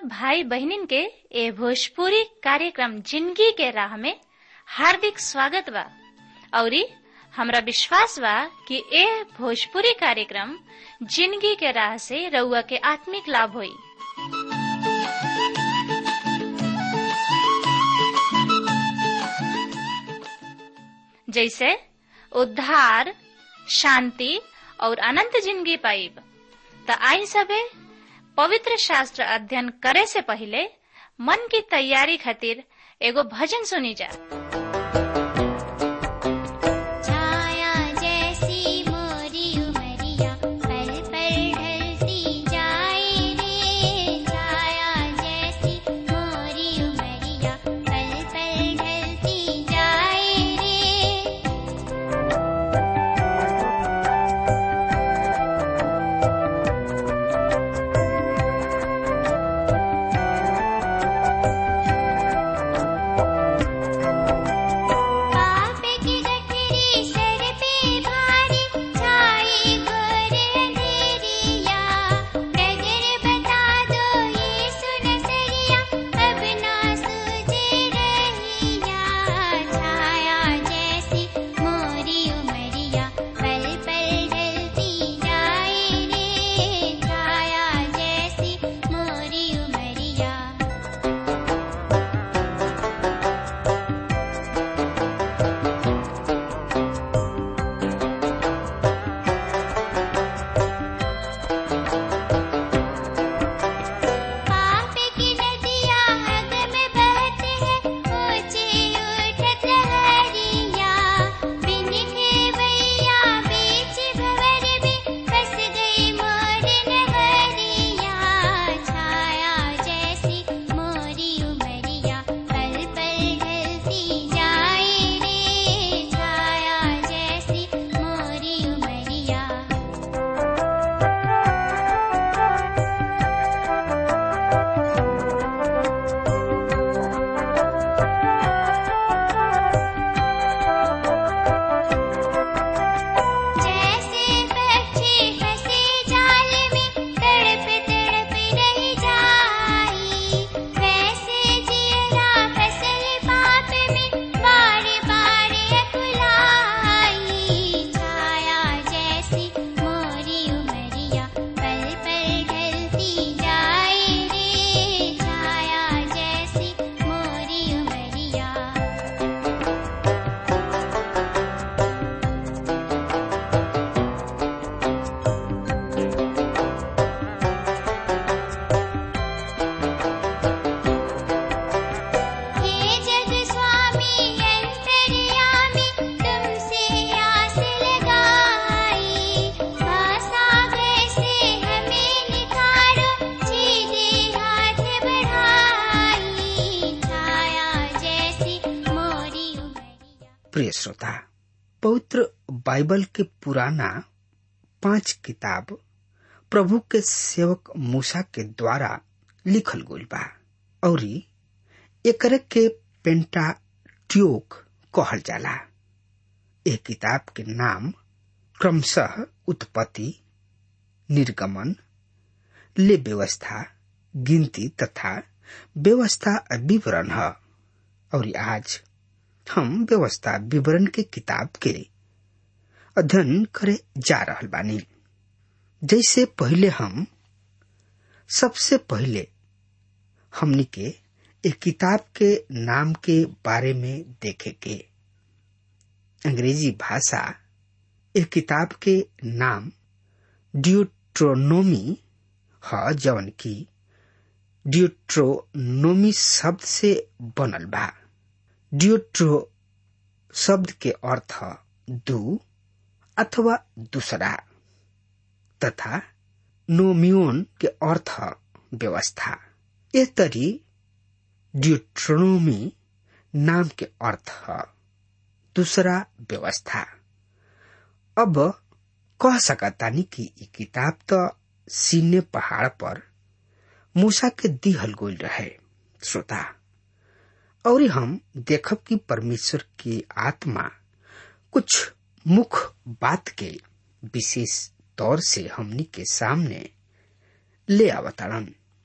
भाई बहनिन के ए भोजपुरी कार्यक्रम जिंदगी के राह में हार्दिक स्वागत बा औरी हमरा विश्वास बा कि ए भोजपुरी कार्यक्रम जिंदगी के राह से रउआ के आत्मिक लाभ होई जैसे उद्धार शांति और अनंत जिंदगी पाइब त आई सबे पवित्र शास्त्र अध्ययन करे से पहले मन की तैयारी खातिर एगो भजन सुनी जा छाया जैसी मोरी उमरिया पल पल ढलती जाए रे छाया जैसी मोरी उमरिया पल पल ढलती जाए रे पाप की गठरी सर पे भारी छाई घोर अंधेरिया नजर बता दो ये सुन सरिया अब ना सूझे रहिया छाया जैसी मोरी उमरिया पल पल ढलती जाए रे छाया जैसी मोरी उमरिया पाप की नदियाँ हद में बहते हैं ऊंचे उठत लहरिया बिन खेवैया बीच भंवर में फंस गई मोर नगरिया छाया जैसी मोरी उमरिया पल पल ढलती जाए रे छाया जैसी मोरी उमरिया जैसे पक्षी फंसे जाल में तड़प तड़प रह जाई वैसे जियरा फसल पाप में बार बार अकुलाई छाया जैसी मोरी उमरिया पल पल ढलती जाए रे छाया जैसी मोरी उमरिया हे जग स्वामी अंतर्यामी तुमसे आस लगाई सागर से हमें निखारो सीधे हाथ बढ़ाई छाया जैसी मोरी उमरिया प्रिय श्रोता पवित्र बाइबल के पुराना पांच किताब प्रभु के सेवक मूसा के द्वारा लिखल गइल बा औरी एकरे के पेंटाट्यूक कहल जाला ए किताब के नाम क्रमशः उत्पत्ति निर्गमन ले व्यवस्था गिनती तथा व्यवस्था विवरण है और आज हम व्यवस्था विवरण के किताब के अध्ययन करे जा रहल बानी जैसे पहले हम सबसे पहले हमनी के एक किताब के नाम के बारे में देखे के अंग्रेजी भाषा एक किताब के नाम ड्यूट्रोनोमी ह जवन की ड्यूट्रोनोमी शब्द से बनल बा ड्यूट्रो शब्द के अर्थ दू अथवा दूसरा तथा नोमियोन के अर्थ व्यवस्था ए तरी ड्यूट्रोनोमी नाम के अर्थ दूसरा व्यवस्था अब कह सकतानी कि ई किताब तो सीने पहाड़ पर मूसा के दिहल गोल रहे श्रोता और हम देखब कि परमेश्वर की आत्मा कुछ मुख्य बात के विशेष तौर से हमनी के सामने ले आवताड़न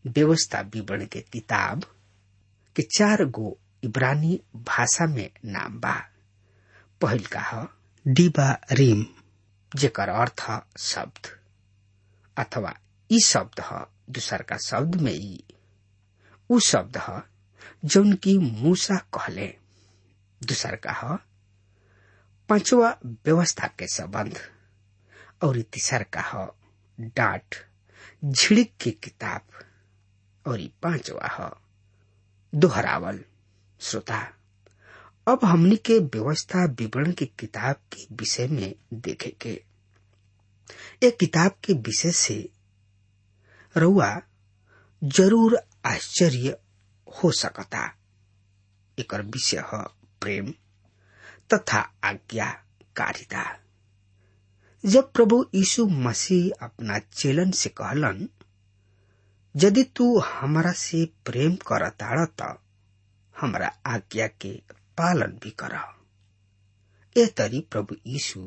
व्यवस्था विवरण के किताब के चार गो इब्रानी भाषा में नाम बा पहिल का ह डिबा रिम जेकर अर्थ ह शब्द अथवा ई शब्द ह दूसर का शब्द में ई उ शब्द ह जौन की मूसा कहले दूसर का ह पांचवा व्यवस्था के संबंध और तीसर का ह डांट झिड़क की किताब और ई पांचवा ह दोहरावल श्रोता अब हमनी के व्यवस्था विवरण की किताब के विषय में देखे के एक किताब के विषय से रउआ जरूर आश्चर्य हो सकता एकर विषय है प्रेम तथा आज्ञाकारिता जब प्रभु यीशु मसीह अपना चेलन से कहलन यदि तू हमारा से प्रेम करताड़ त हमारा आज्ञा के पालन भी कर ए तरी प्रभु यीशु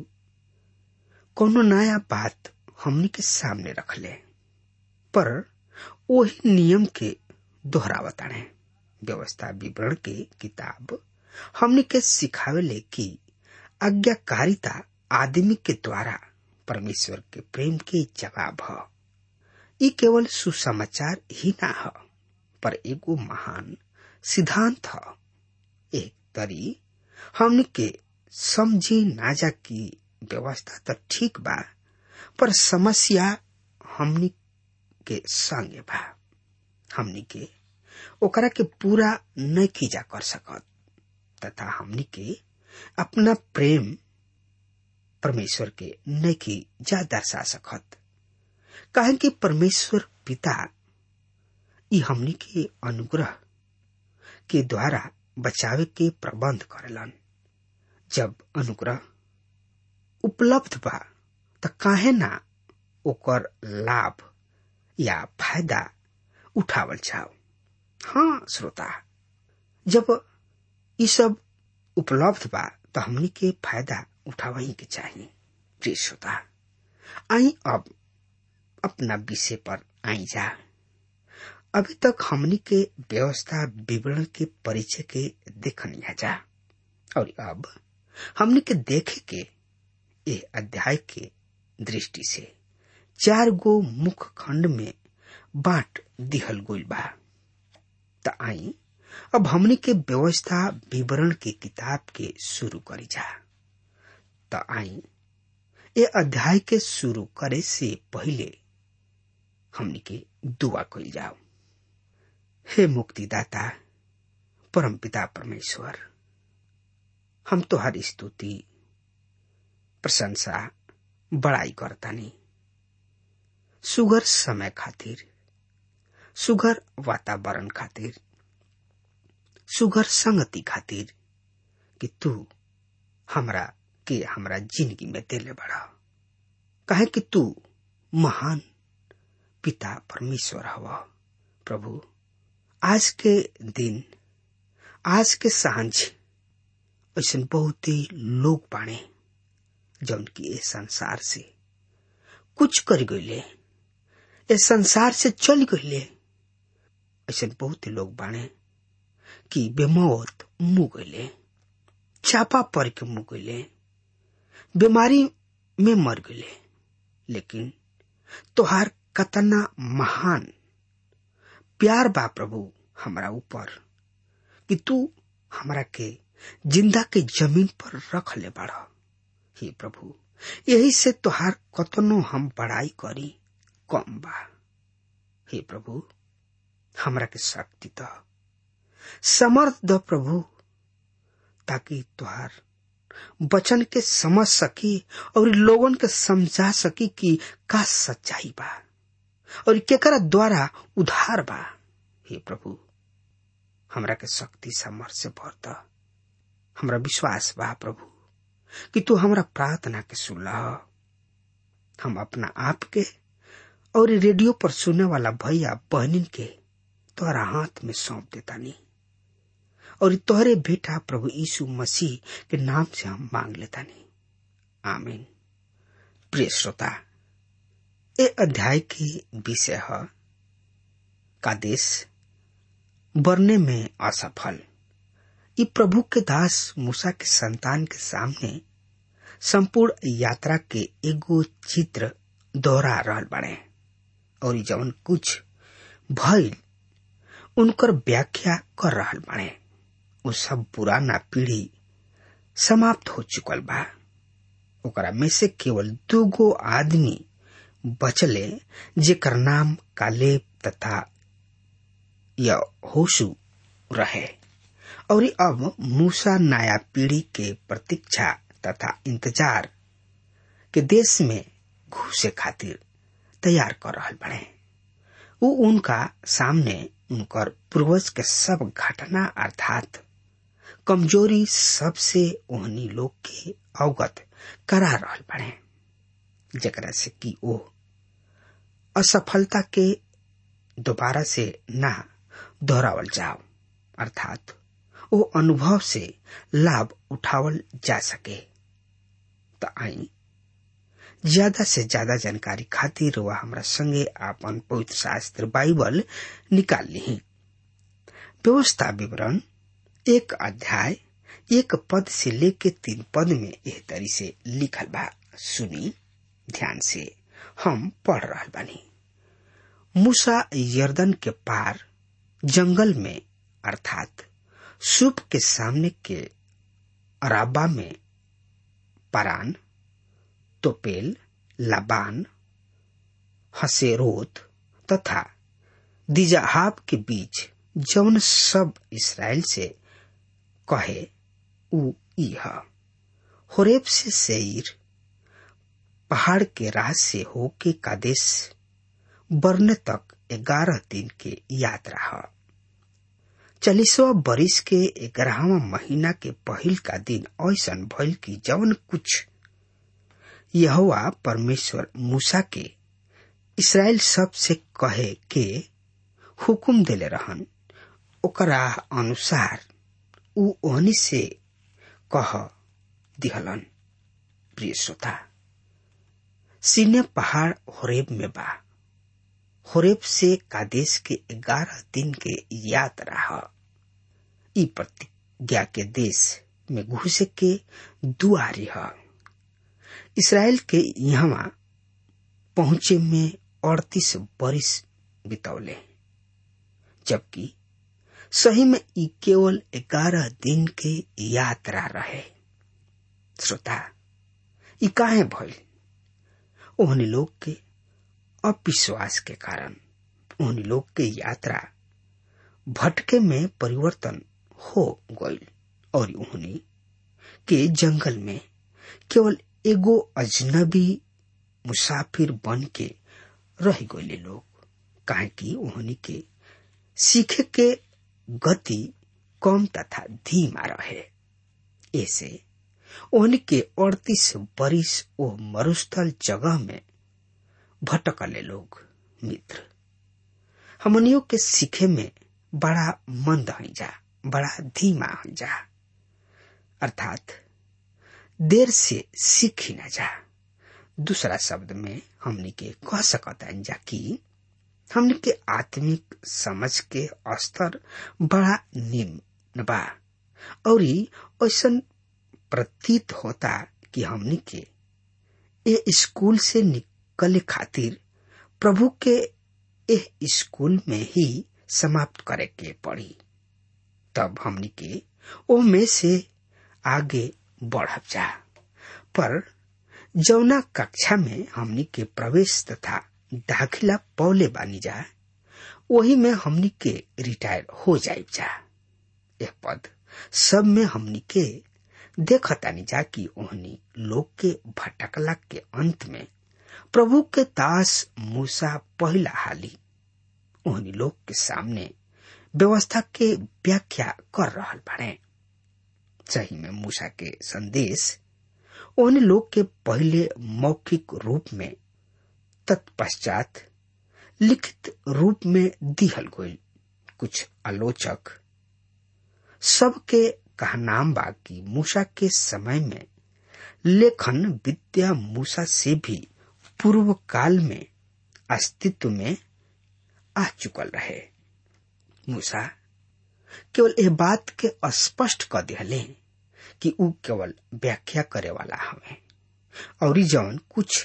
कोनो नया बात हमनी के सामने रखले पर वही नियम के दोहरावताणे व्यवस्था विवरण के किताब हमनी के सिखावेले कि आज्ञाकारिता आदमी के द्वारा परमेश्वर के प्रेम के जवाब ह ई केवल सुसमाचार ही ना ह पर एगो महान सिद्धांत ह एक तरी हमनी के समझी ना जा की व्यवस्था तो ठीक बा पर समस्या हमनी के संगे बा हमनी के ओकरा के पूरा न खींचा कर सकत तथा हमनी के अपना प्रेम परमेश्वर के न जा दर्शा सकत काहे कि परमेश्वर पिता ई हमनी के अनुग्रह के द्वारा बचावे के प्रबंध करेलन जब अनुग्रह उपलब्ध बा त काहे ना ओकर लाभ या फायदा उठावल जाओ हाँ श्रोता जब ये सब उपलब्ध बा तो हमनी के फायदा उठावही के चाहिए प्रिय श्रोता आई अब अपना विषय पर आई जा अभी तक हमनी के व्यवस्था विवरण के परिचय के देखनिया जा और अब हमनी के देखे के ए अध्याय के दृष्टि से चार गो मुख्य खंड में बांट दिहल गइल बा त आई अब हमनी के व्यवस्था विवरण के किताब के शुरू करी जा त आई ए अध्याय के शुरू करे से पहले हमनी के दुआ कइल जाओ हे मुक्तिदाता परम पिता परमेश्वर हम तोहार स्तुति प्रशंसा बड़ाई करतानी सुगर समय खातिर सुगर वातावरण खातिर सुगर संगति खातिर कि तू हमरा के हमरा जिंदगी में देले बड़ा कहे कि तू महान पिता परमेश्वर हवा प्रभु आज के दिन आज के सांझ ऐसा बहुत ही लोग बाणे जौन की इस संसार से कुछ कर गईले इस संसार से चल गईले ऐसे बहुत ही लोग बाणे कि बेमौत मुँह गईले चापा पड़ के मुँह गईले बीमारी में मर गईले लेकिन तोहार कतना महान प्यार बा प्रभु हमरा ऊपर कि तू हमरा के जिंदा के जमीन पर रख ले बाड़ा हे प्रभु यही से तोहार कतनो हम बड़ाई करी कम बा हे प्रभु हमरा के शक्ति द समर्थ द प्रभु ताकि तुहार वचन के समझ सकी और लोगन के समझा सकी कि का सच्चाई बा और केकरा द्वारा उधार बा हे प्रभु हमरा के शक्ति समर्थ से भर द हमरा विश्वास बा प्रभु कि तू हमरा प्रार्थना के सुनला हम अपना आप के और रेडियो पर सुनने वाला भैया बहनिन के तोहरा हाथ में सौंप देता नहीं और तोहरे बेटा प्रभु यीशु मसीह के नाम से हम मांग लेता नहीं आमीन प्रिय श्रोता ए अध्याय के विषय है का देश बरने में असफल ई प्रभु के दास मूसा के संतान के सामने संपूर्ण यात्रा के एगो चित्र दोहरा रहल बने और ई जवन कुछ भइल उनकर व्याख्या कर रहल बने उ सब पुराना पीढ़ी समाप्त हो चुकल बा ओकरा में से केवल दूगो आदमी बचले जेकर नाम कालेब तथा होशु रहे और अब मूसा नया पीढ़ी के प्रतीक्षा तथा इंतजार के देश में घुसे खातिर तैयार कर रहल बने उ उनका सामने उनकर पूर्वज के सब घटना अर्थात कमजोरी सबसे ओहनी लोग के अवगत करा रहल बने जकरा से कि ओ असफलता के दोबारा से ना दोहरावल जाओ अर्थात वो अनुभव से लाभ उठावल जा सके तो आई ज्यादा से ज्यादा जानकारी खातिर वह हमरा संगे आपन पवित्र शास्त्र बाइबल निकाल ली व्यवस्था विवरण एक अध्याय एक पद से लेके तीन पद में एह तरी से लिखल बा सुनी ध्यान से हम पढ़ रहा बानी मूसा यर्दन के पार जंगल में अर्थात सूप के सामने के अराबा में परान तोपेल लाबान हसेरोत तथा दिजाहाब के बीच जौन सब इसराइल से कहे उ इह होरेब से सेईर पहाड़ के राह से होके कादेश बरने तक ग्यारह दिन के यात्रा है चालीसवा बरिस के ग्यारहवा महीना के पहिल का दिन ऐसन भइल की जवन कुछ यहोवा परमेश्वर मूसा के इसराइल सब से कहे के हुकुम देले रहन ओकरा अनुसार उ ओहनी से कह दिहलन प्रिय श्रोता सीने पहाड़ होरेब में बा होरेब से कादेश के ग्यारह दिन के यात्रा है ई प्रतिज्ञा के देश में घुसे के दुआरी है इसराइल के यहाँ पहुंचे में अड़तीस बरिस बितौले जबकि सही में ई केवल ग्यारह दिन के यात्रा रहे श्रोता ई काहे भइल ओहनी लोग के अविश्वास के कारण उन लोग के यात्रा भटके में परिवर्तन हो गई और उन्हीं के जंगल में केवल एगो अजनबी मुसाफिर बन के रह गए लोग काहे कि उन्हीं के सीखे के गति कम तथा धीमा रहे ऐसे उनके अड़तीस बरिस ओ मरुस्थल जगह में भटकले लोग मित्र हमनियों के सीखे में बड़ा मंद है जा बड़ा धीमा है जा अर्थात देर से सीखी न जा दूसरा शब्द में हमने के कह सकता जा कि हमने के आत्मिक समझ के स्तर बड़ा निम्न बा और ऐसा प्रतीत होता कि हमने के ए स्कूल से निकले खातिर प्रभु के एह स्कूल में ही समाप्त करे के पड़ी तब हमनी के ओ में से आगे बढ़ब जा पर जौना कक्षा में हमनी के प्रवेश तथा दाखिला पौले बानी जा वही में हमनी के रिटायर हो जाए जा यह पद सब में हमनी के देखतानी जा कि ओहनी लोग के भटकला के अंत में प्रभु के दास मूसा पहला हाली ओहनी लोग के सामने व्यवस्था के व्याख्या कर रहल बाड़े सही में मूसा के संदेश ओहनी लोग के पहले मौखिक रूप में तत्पश्चात लिखित रूप में दिहल गई कुछ आलोचक सबके कहनाम बा कि मूसा के समय में लेखन विद्या मूसा से भी पूर्व काल में अस्तित्व में आ चुकल रहे मूसा केवल यह बात के स्पष्ट कर दिले कि ऊ केवल व्याख्या करे वाला हमें और जौन कुछ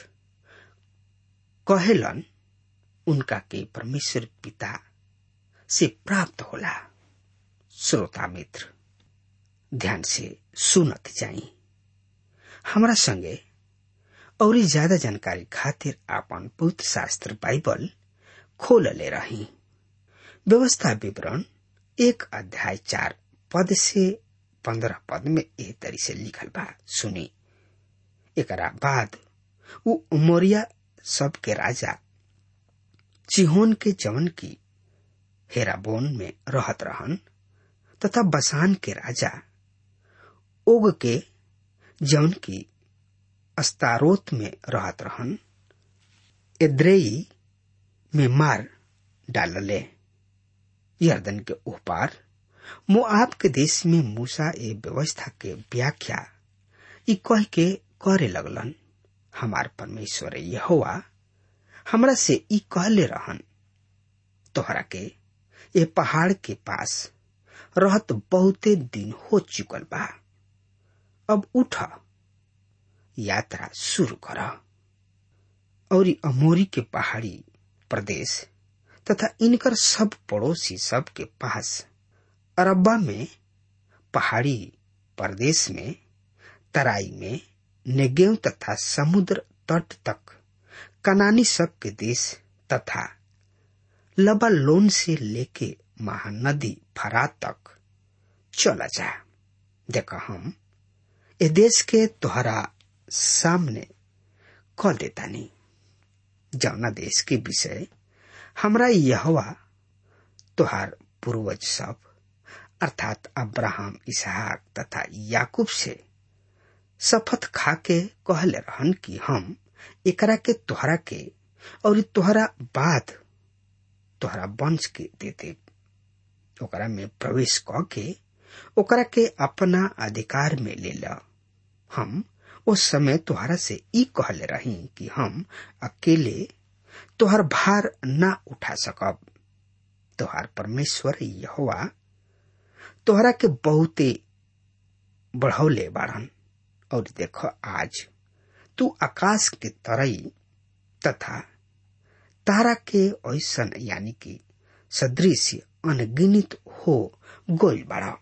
कहेलन उनका के परमेश्वर पिता से प्राप्त होला श्रोता मित्र ध्यान से सुनत जाई हमरा संगे और ज्यादा जानकारी खातिर आपन पवित्र शास्त्र बाइबल खोल ले रही व्यवस्था विवरण एक अध्याय चार पद से पंद्रह पद में एह तरी से लिखल बा सुनी एकरा बाद उ उमरिया सब के राजा चिहोन के जवन की हेराबोन में रहत रहन तथा बसान के राजा ओग के जौन की अस्तारोत में रहत रहन एद्रेई में मार डालले यर्दन के ऊपर मोआब के देश में मूसा ए व्यवस्था के व्याख्या ई कह के करे लगलन हमार परमेश्वर यहोवा हमरा से ई कहले रहन तोहरा के ए पहाड़ के पास रहत बहुते दिन हो चुकल बा अब उठ यात्रा शुरू कर और अमोरी के पहाड़ी प्रदेश तथा इनकर सब पड़ोसी सब के पास अरब्बा में पहाड़ी प्रदेश में तराई में नेगेव तथा समुद्र तट तक कनानी सब के देश तथा लबालोन से लेके महानदी फरा तक चला जा देखा हम ए देश के तोहरा सामने क देतानी जौना देश के विषय हमरा यहवा तोहार पूर्वज सब अर्थात अब्राहम इसहाक तथा याकूब से शपथ खा के कहले रहन कि हम एकरा के तोहरा के और तोहरा बाद तोहरा वंश के देते ओकरा में प्रवेश क के ओकरा के अपना अधिकार में ले ल हम उस समय तोहरा से ई कहले रही कि हम अकेले तोहर भार ना उठा सकब तोहार परमेश्वर यहोवा तोहरा के बहुते बढ़ौले बाड़न और देख आज तू आकाश के तरई तथा तारा के ऐसन यानी कि सदृश अनगिनित हो गोल बाड़ा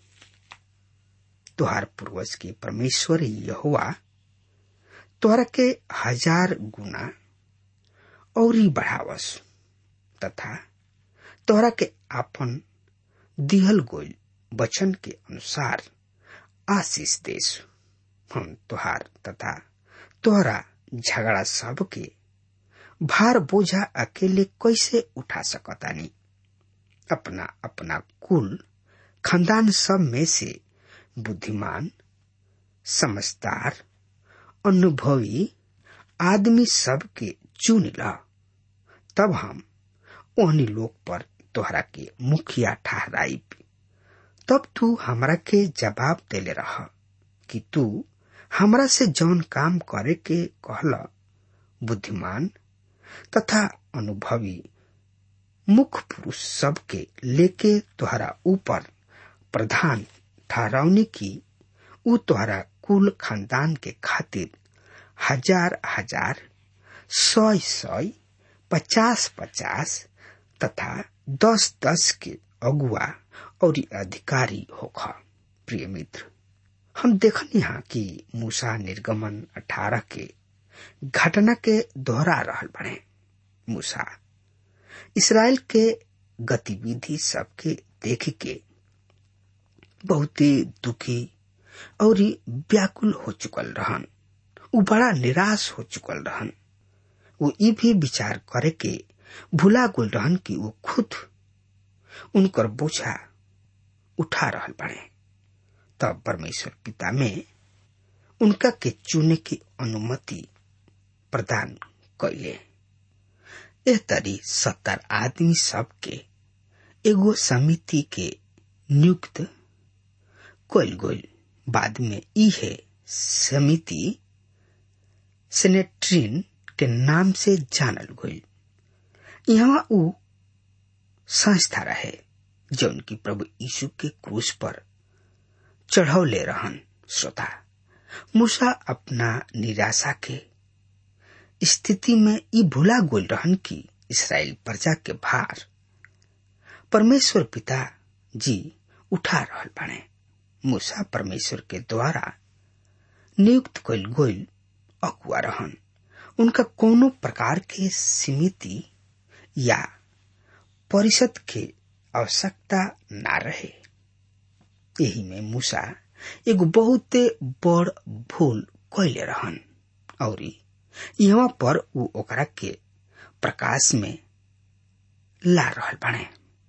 तुहार पूर्वज के परमेश्वर यहोवा तोहरा के हजार गुना और बढ़ावस तथा तोहरा के आपन दिहल गोल वचन के अनुसार आशीष देश हम तोहार तथा तोहरा झगड़ा सब के भार बोझा अकेले कैसे उठा सकतानी अपना अपना कुल खानदान सब में से बुद्धिमान समझदार अनुभवी आदमी सब के चुन ल तब हम ओहनी लोग पर तोहरा के मुखिया ठहराई तब तू हमरा के जवाब देले रह कि तू हमरा से जौन काम करे के कहला बुद्धिमान तथा अनुभवी मुख्य पुरुष सब के लेके तोहरा ऊपर प्रधान ठहरावनी की ऊ तोहरा कुल खानदान के खातिर हजार हजार सौ सौ पचास पचास तथा दस दस के अगुआ और अधिकारी होखा प्रिय मित्र हम देखनी हा कि मूसा निर्गमन अठारह के घटना के दोहरा रहल बने मूसा इसराइल के गतिविधि सबके देख के बहुत ही दुखी और व्याकुल हो चुकल रहन उ बड़ा निराश हो चुकल रहन वो ये भी विचार करे के भुला गुल रहन कि वो खुद उनकर बोझा उठा रहल बने तब परमेश्वर पिता में उनका के चुने की अनुमति प्रदान कैले एह तरी सत्तर आदमी सब के एगो समिति के नियुक्त कैल गईल बाद में इहे समिति सेनेट्रीन के नाम से जानल गईल यहाँ उ संस्था रहे जौन की प्रभु यीशु के क्रूस पर चढ़ौले रहन श्रोता मूसा अपना निराशा के स्थिति में ई भूला गोल रहन कि इसराइल प्रजा के भार परमेश्वर पिता जी उठा रहल बने मूसा परमेश्वर के द्वारा नियुक्त कइल गोइल अगुआ रहन उनका कोनो प्रकार के सीमिति या परिषद के आवश्यकता ना रहे यही में मूसा एगो बहुते बड़ भूल कैले रहन और यहाँ पर ऊ ओकरा के प्रकाश में ला रहल बने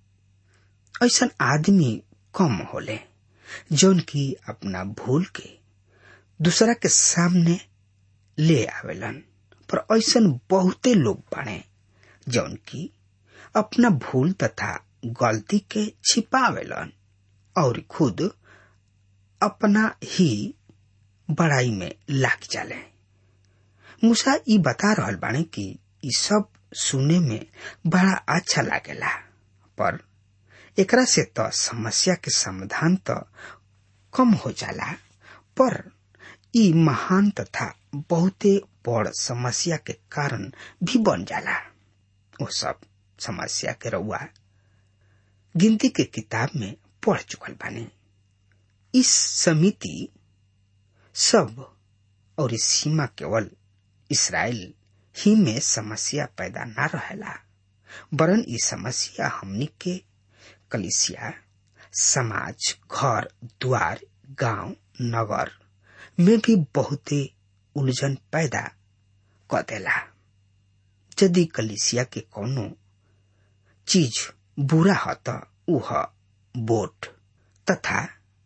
ऐसा आदमी कम होले जौन की अपना भूल के दूसरा के सामने ले आवेलन पर ऐसा बहुते लोग बने जौन की अपना भूल तथा गलती के छिपावेलन और खुद अपना ही बड़ाई में लाग जाले मूसा ई बता रहल बाने कि ई सब सुने में बड़ा अच्छा लागेला पर एकरा से तो समस्या के समाधान तो कम हो जाला पर ई महान तथा बहुते बड़ समस्या के कारण भी बन जाला वो सब समस्या के रउआ गिनती के किताब में पढ़ चुकल बानी इस समिति सब और इस सीमा केवल इसराइल ही में समस्या पैदा न रहेला वरन ई समस्या हमनी के कलिसिया समाज घर द्वार गांव नगर में भी बहुते उलझन पैदा क देला यदि कलिसिया के कोनो चीज बुरा ह त ऊ ह बोट तथा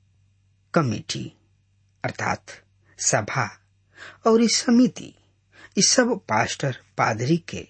कमिटी अर्थात सभा और इस समिति इस सब पास्टर पादरी के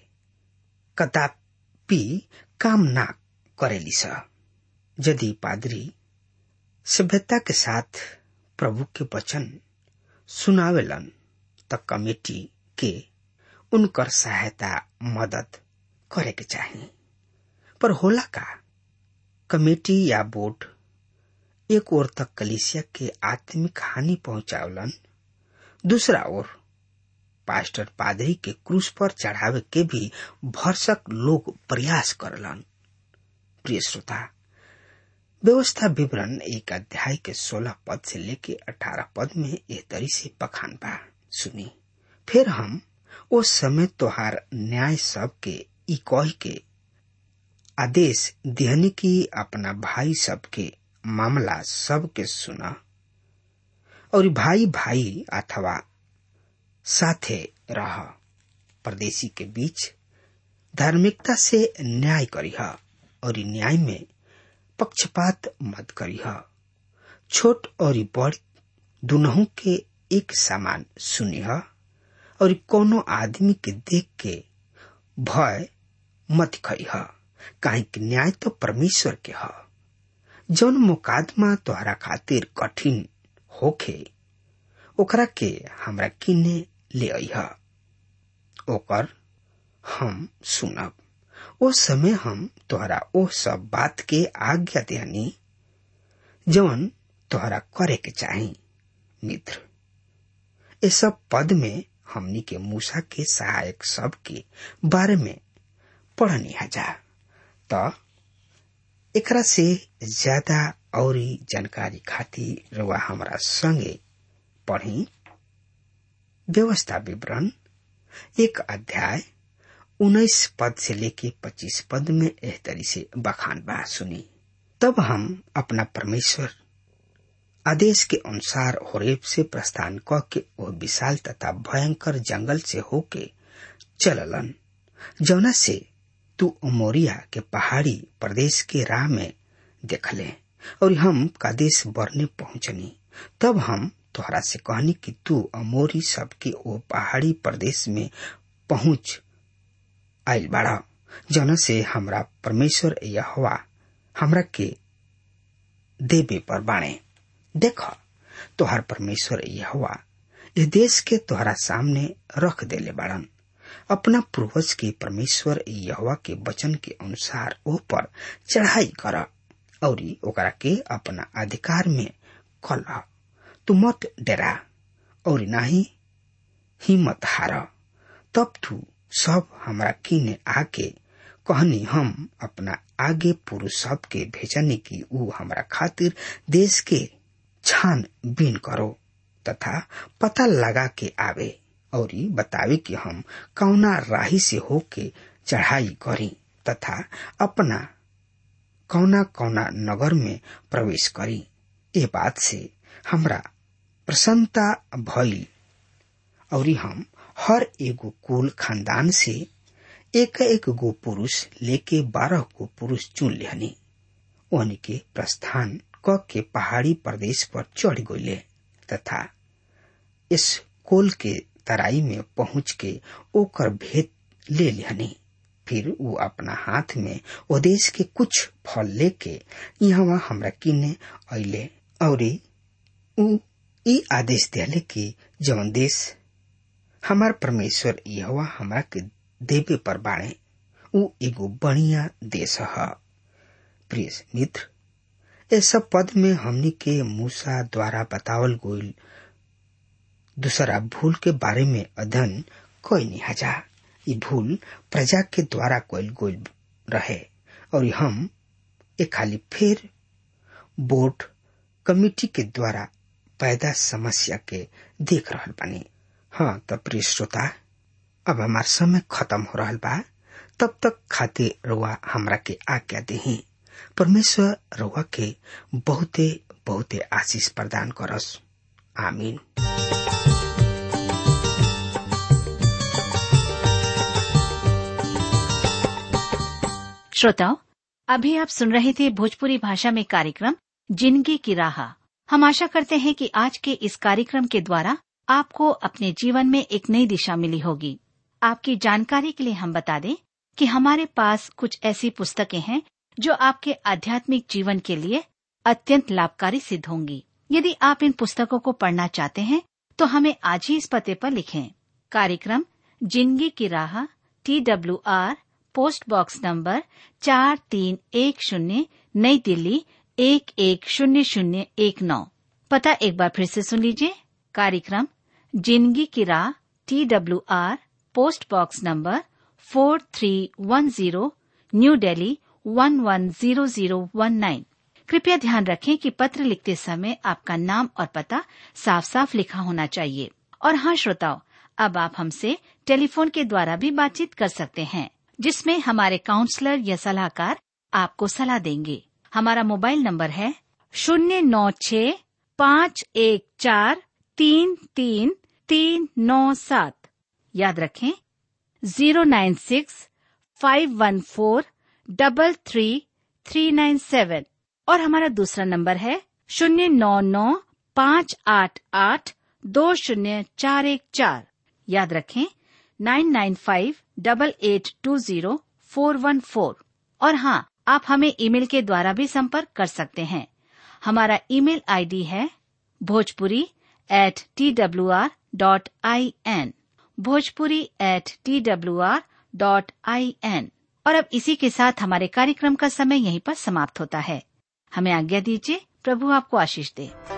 कदापि काम ना करेली स यदि पादरी सभ्यता के साथ प्रभु के वचन सुनावेलन त कमेटी के उनकर सहायता मदद करे के चाहिए पर होला का कमेटी या बोर्ड एक ओर तक कलिसिया के आत्मिक हानि पहुंचावलन दूसरा ओर पास्टर पादरी के क्रूस पर चढ़ावे के भी भरसक लोग प्रयास करलन प्रिय श्रोता व्यवस्था विवरण एक अध्याय के सोलह पद से लेके अठारह पद में एह तरी से बखान बा सुनी फिर हम उस समय तोहार न्याय सब के ई कह के आदेश दिहनी की अपना भाई सबके मामला सबके सुना और भाई भाई अथवा साथे रह परदेशी के बीच धार्मिकता से न्याय करीह और न्याय में पक्षपात मत करीह छोट और बड़ दुनहु के एक समान सुनिह और कोनो आदमी के देख के भय मत खइह काहे कि न्याय तो परमेश्वर के ह जौन मुकादमा तोहरा खातिर कठिन होखे ओकरा के हमरा किने ले अइह ओकर हम सुनब ओ समय हम तोहरा ओ सब बात के आज्ञा देहनी जौन तोहरा करे के चाही मित्र ये सब पद में हमनी के मूसा के सहायक सब के बारे में पढ़नी जा त एकरा से ज्यादा और जानकारी खातिर रवा हमारा संगे पढ़ी व्यवस्था विवरण एक अध्याय उन्नीस पद से लेके पच्चीस पद में एह तरी से बखान बा सुनी तब हम अपना परमेश्वर आदेश के अनुसार होरेब से प्रस्थान क के वो विशाल तथा भयंकर जंगल से होके चललन जौना से तू उमोरिया के पहाड़ी प्रदेश के राह में देखले और हम कादेश बरने पहुंचनी तब हम तोहरा से कहनी कि तू अमोरी सबके ओ पहाड़ी प्रदेश में पहुंच आयल बाड़ा जौना से हमरा परमेश्वर यहोवा हमरा के देवे पर बाणे देख तोहर परमेश्वर यहोवा इस देश के तोहरा सामने रख देले बाड़न अपना पूर्वज के परमेश्वर यहवा के वचन के अनुसार ओ पर चढ़ाई कर और ओकरा के अपना अधिकार में कल तू मत डरा और नाही हिम्मत हार तब तू सब हमरा किने आके कहनी हम अपना आगे पुरुष सब के भेजनी की ऊ हमरा खातिर देश के छान बीन करो तथा पता लगा के आवे और बतावे कि हम कौना राही से होके चढ़ाई करी तथा अपना कौना कौना नगर में प्रवेश करी ए बात से हमरा प्रसन्नता भइल और हम हर एगो कुल खानदान से एक एक गो पुरुष लेके बारह गो पुरुष चुन लेहनी ओहनी के प्रस्थान क के पहाड़ी प्रदेश पर चढ़ गईले तथा इस कोल के तराई में पहुंच के ओकर भेद ले लेहनी फिर वो अपना हाथ में ओ देश के कुछ फल लेके यहाँ हमरा किने अले और ऊ ई आदेश दिले कि जवन देश हमार परमेश्वर यहवा हमरा के देवे पर बाणे ऊ एगो बढ़िया देश ह प्रिय मित्र ए सब पद में हमनी के मूसा द्वारा बतावल गोइल दूसरा भूल के बारे में अध्ययन कोई नहीं हजा ये भूल प्रजा के द्वारा कोई गोइल रहे और हम एक खाली फिर बोर्ड कमिटी के द्वारा पैदा समस्या के देख रहल बानी हाँ तब प्रिय श्रोता अब हमार समय खत्म हो रहा बा तब तक खातिर रुआ हमरा के आज्ञा दही परमेश्वर रुआ के बहुते बहुते आशीष प्रदान करस आमीन श्रोताओं अभी आप सुन रहे थे भोजपुरी भाषा में कार्यक्रम जिंदगी की राह हम आशा करते हैं कि आज के इस कार्यक्रम के द्वारा आपको अपने जीवन में एक नई दिशा मिली होगी आपकी जानकारी के लिए हम बता दें कि हमारे पास कुछ ऐसी पुस्तकें हैं जो आपके आध्यात्मिक जीवन के लिए अत्यंत लाभकारी सिद्ध होंगी यदि आप इन पुस्तकों को पढ़ना चाहते हैं तो हमें आज ही इस पते पर लिखें कार्यक्रम जिंदगी की राह T W R post box number चार तीन एक शून्य नई दिल्ली एक एक शून्य शून्य एक नौ पता एक बार फिर से सुन लीजिए कार्यक्रम जिंदगी की राह T W R post box number four three one zero New Delhi one one zero zero one nine कृपया ध्यान रखें कि पत्र लिखते समय आपका नाम और पता साफ साफ लिखा होना चाहिए और हाँ श्रोताओं अब आप हमसे टेलीफोन के द्वारा भी बातचीत कर सकते हैं जिसमें हमारे काउंसलर या सलाहकार आपको सलाह देंगे हमारा मोबाइल नंबर है शून्य नौ छ पाँच एक चार तीन तीन तीन नौ सात याद रखें zero nine six five one four double three three nine seven और हमारा दूसरा नंबर है शून्य नौ नौ पाँच आठ आठ दो शून्य चार एक चार याद रखें nine nine five double eight two zero four one four और हाँ आप हमें ईमेल के द्वारा भी संपर्क कर सकते हैं हमारा ईमेल आईडी है Bhojpuri at T W R dot I N Bhojpuri at T W R dot I N और अब इसी के साथ हमारे कार्यक्रम का समय यहीं पर समाप्त होता है हमें आज्ञा दीजिए प्रभु आपको आशीष दे